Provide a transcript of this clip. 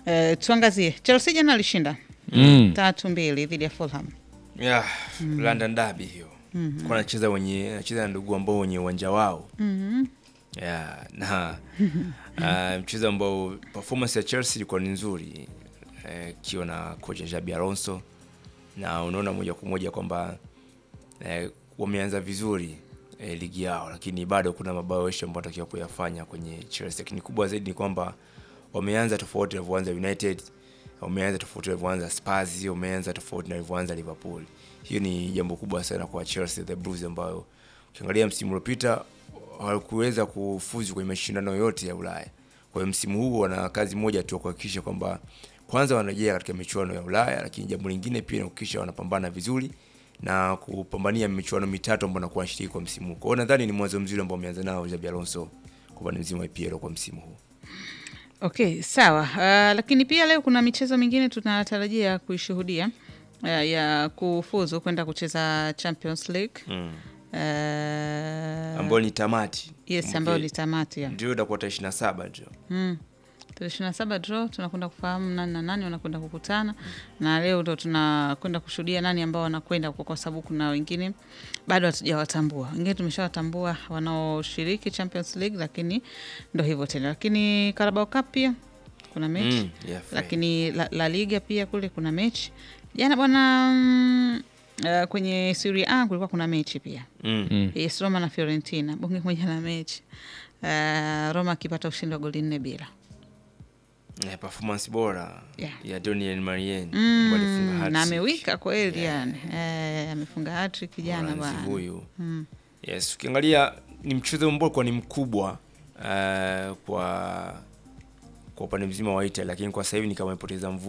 Eh, tuangazie Chelsea jana alishinda Mm. tatu mbili dhidi ya Fulham. Yeah, London Derby hiyo. Kwa anacheza wenye anacheza na ndugu ambao wenye uwanja wao. Yeah, na uh, mchezo ambao performance ya Chelsea ilikuwa ni nzuri eh, ikiwa na kocha Xabi Alonso na unaona moja kwa moja kwamba eh, wameanza vizuri eh, ligi yao, lakini bado kuna maboresho ambayo wanatakiwa kuyafanya kwenye Chelsea. Lakini kubwa zaidi ni kwamba wameanza tofauti na walivyoanza United, wameanza tofauti na walivyoanza Spurs, wameanza tofauti na walivyoanza Liverpool. Hiyo ni jambo kubwa sana kwa Chelsea the Blues, ambayo ukiangalia msimu uliopita hawakuweza kufuzu kwenye mashindano yote ya Ulaya. Kwa hiyo msimu huu wana kazi moja tu ya kuhakikisha kwamba kwanza wanarejea katika michuano ya Ulaya, lakini jambo lingine pia ni kuhakikisha wanapambana vizuri na kupambania michuano mitatu ambayo nakuwa shiriki kwa msimu huu. Kwa hiyo nadhani ni mwanzo mzuri ambao wameanza nao Xabi Alonso kwa upande mzima wa EPL kwa msimu huu. Okay, sawa. Uh, lakini pia leo kuna michezo mingine tunatarajia kuishuhudia uh, ya kufuzu kwenda kucheza Champions League Mm. uh, Ambayo ni tamati. yes, ambayo ni tamati ya Ndio itakuwa tarehe 27 ndio. mm. tarehe ishirini na saba draw tunakwenda kufahamu nani na nani wanakwenda kukutana na leo ndo tunakwenda kushuhudia nani ambao wanakwenda huko, kwa sababu kuna wengine bado hatujawatambua. Wengine tumeshawatambua wanaoshiriki Champions League, lakini ndo hivyo tena. Lakini Carabao Cup pia kuna mechi Mm, yeah, fair. lakini la, la Liga pia kule kuna mechi jana bwana. Mm, uh, kwenye Serie A kulikuwa kuna mechi pia Mm. yes, Roma na Fiorentina bonge moja na mechi uh, Roma akipata ushindi wa goli nne bila Eh, performance bora Yeah. ya Daniel Marien ambaye alifunga mm, hat-trick. na amewika kweli yani eh, amefunga hattrick jana Mholanzi bwana huyu yes, ukiangalia ni mchezo ambao kwa ni mkubwa eh, kwa kwa upande mzima wa Italy, lakini kwa sasa hivi ni kama amepoteza mvu